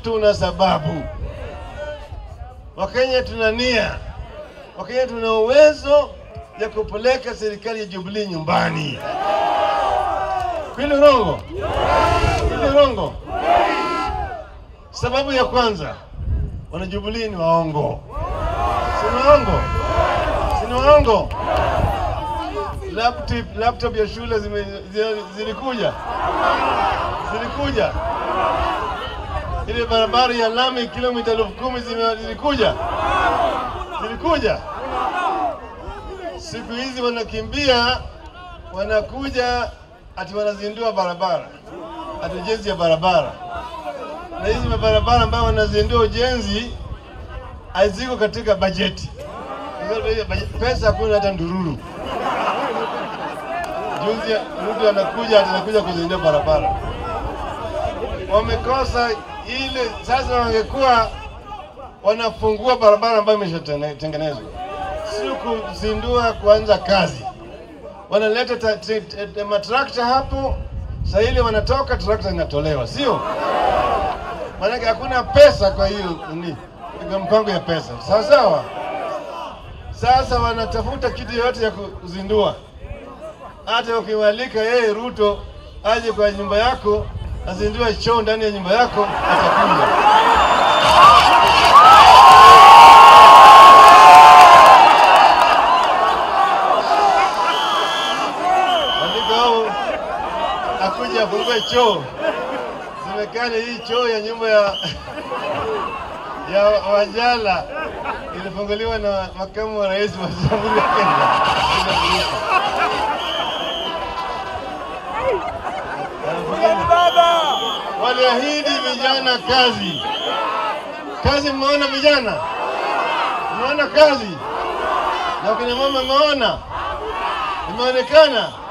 tuna sababu. Wakenya tuna nia, Wakenya tuna uwezo ya kupeleka serikali ya Jubilee nyumbani. Kweli urongo? Kweli urongo? Sababu ya kwanza, wana Jubilee ni waongo, si ni waongo, si ni waongo. Laptop, laptop ya shule zime, zi- zilikuja zilikuja ile barabara ya lami kilomita elfu kumi zime- zilikuja zilikuja. Siku hizi wanakimbia, wanakuja ati wanazindua barabara, ati ujenzi ya barabara, na hizi mabarabara ambayo wanazindua ujenzi haziko katika bajeti. Pesa hakuna hata ndururu. Juzi mtu anakuja ati anakuja kuzindua barabara, wamekosa ile. Sasa wangekuwa wanafungua barabara ambayo imeshatengenezwa, sio kuzindua kuanza kazi. Wanaleta ta- ta- ta- matrakta hapo, saa ile wanatoka, trakta inatolewa, sio maanake hakuna pesa. Kwa hiyo ni kwa mpango ya pesa, sawa sawa. Sasa wanatafuta kitu yoyote ya kuzindua hata ukiwalika yeye Ruto aje kwa nyumba yako azindue choo ndani ya nyumba yako, atakuja. Andika au akuja afungue choo, semekane hii choo ya nyumba ya ya Wanjala ilifunguliwa na makamu wa rais wa Jamhuri ya Kenya. William Ruto. Waliahidi vijana kazi. Kazi mmeona vijana? Mmeona kazi? Na kina mama mmeona? Imeonekana?